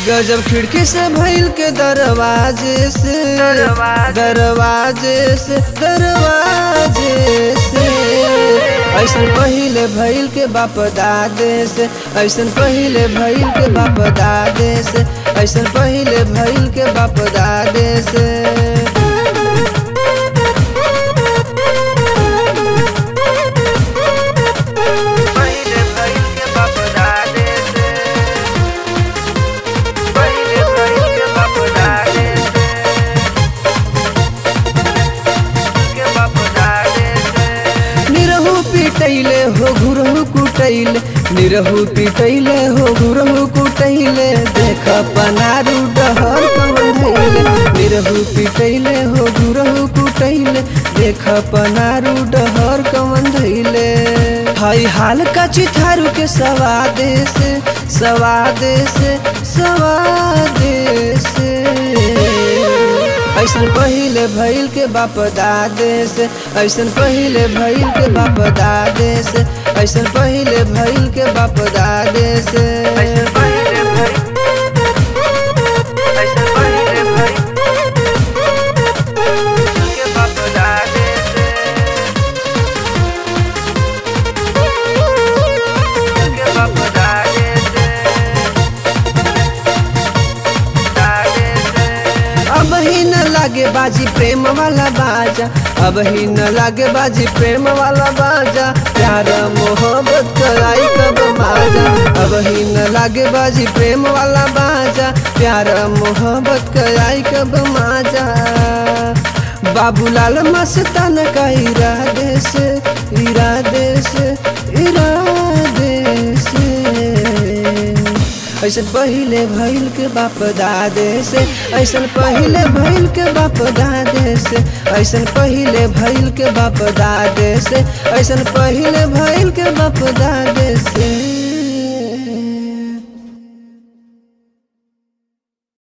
गजब खिड़की से भइल के दरवाजे से दरवाजे से दरवाजे से ऐसन पहिले भइल के बाप दादे से ऐसन पहिले भइल के बाप दादे से ऐसन पहिले भइल के बाप दादे से पहिले भइल के बाप दादे से पहिले भइल के बाप दादे से के बाप दादे से निरहु पिटैले हो घुरहु कुटैले निरहु पिटैले हो घुरहु कुटैले देख पनारू डहर कवन धैले निरहु पिटैले हो घुरहु कुटैले देख पनारू डहर कवन धैले हाय हाल का चिथारू के सवादे से सवादे से सवादे से ऐसन पहिले भइल के बाप दादे से ऐसन पहिले भइल के बाप दादे से ऐसन पहिले भइल के बाप दादे से ऐसे पहिले भइल ऐसे पहिले भइल के बाप दादे से के बाप दादे से दादे से अब ही न लागे बाजी प्रेम वाला बाजा अब ही न लागे बाजी प्रेम वाला बाजा प्यार मोहब्बत कराई कब माजा अब ही न लागे बाजी प्रेम वाला बाजा प्यार मोहब्बत कराई कब माजा बाबूलाल मस्तान का इरादे से इरादे से इरादे से ऐसन पहिले भइल के बाप दादे से ऐसन पहिले भइल के बाप दादे से ऐसन पहिले भइल के बाप दादे से ऐसन पहिले भइल के बाप दादे से